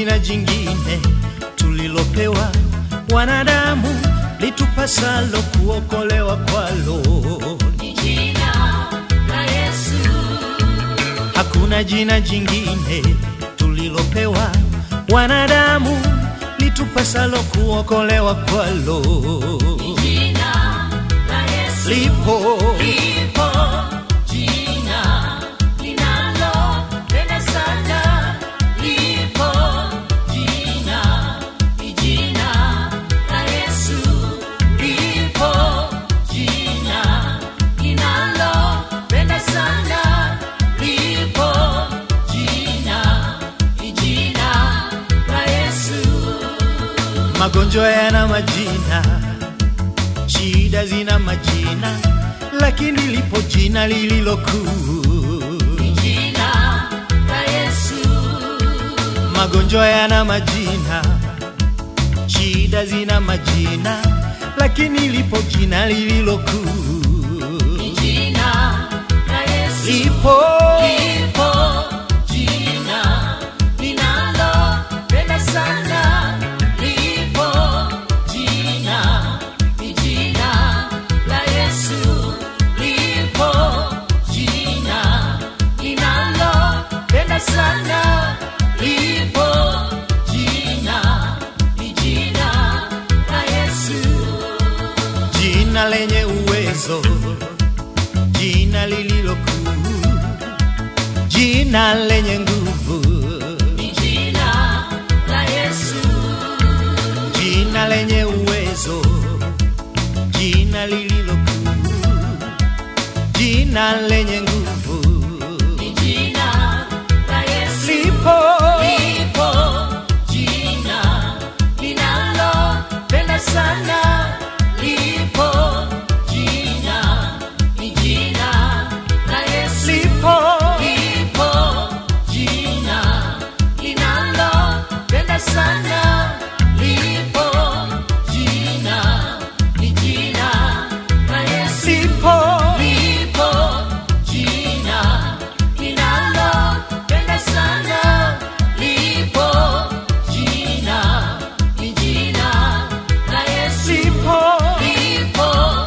jina jingine tulilopewa wanadamu litupasalo kuokolewa kwalo. ni jina la Yesu, Hakuna jina jingine tulilopewa wanadamu litupasalo kuokolewa kwalo. ni jina la Yesu. Lipo Lipo jina linalopenda sana, lipo jina, ni jina la Yesu. Lipo jina linalopenda sana, lipo jina, ni jina la Yesu. magonjwa yana majina, shida zina majina, lakini lipo jina lililo kuu. Ni jina la Yesu. Magonjwa yana majina, shida zina majina, lakini lipo jina lililo kuu. Ni jina la Yesu. Lipo Lipo jina linalopenda sana, lipo jina, ni jina la Yesu. Lipo jina linalopenda sana, lipo jina, ni jina la Yesu. jina lenye uwezo, jina lililo kuu, jina lenye nguvu, Ni jina la Yesu. jina lenye uwezo, jina lililo kuu, jina lenye nguvu. Ni jina la Yesu. Lipo Lipo jina linalopenda sana, lipo jina, ni jina la Yesu. lipo Lipo jina linalopenda sana, lipo jina, ni jina la Yesu. lipo Lipo jina linalopenda sana, lipo jina, ni jina la Yesu. lipo Lipo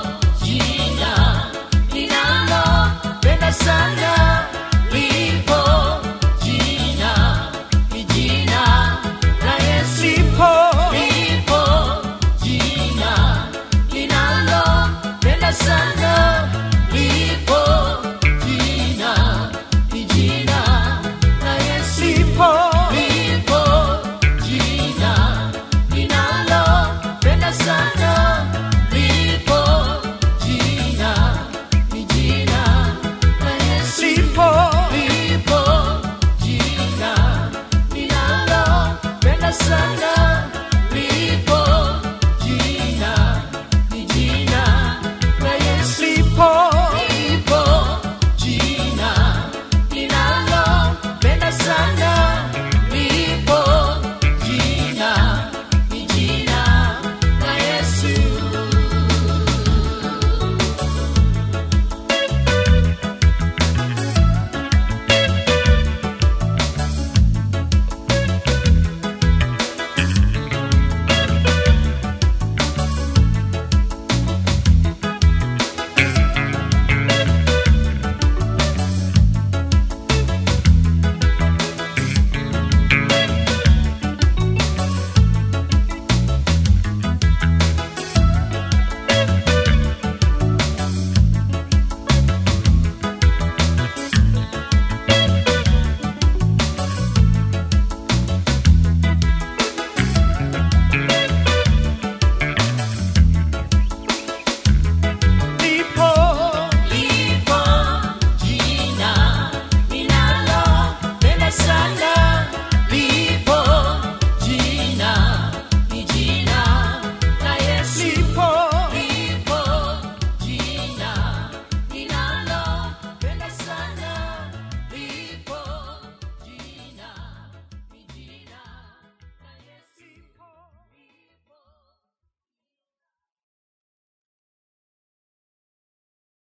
jina linalopenda sana, lipo jina, ni jina la Yesu. lipo Lipo jina linalopenda sana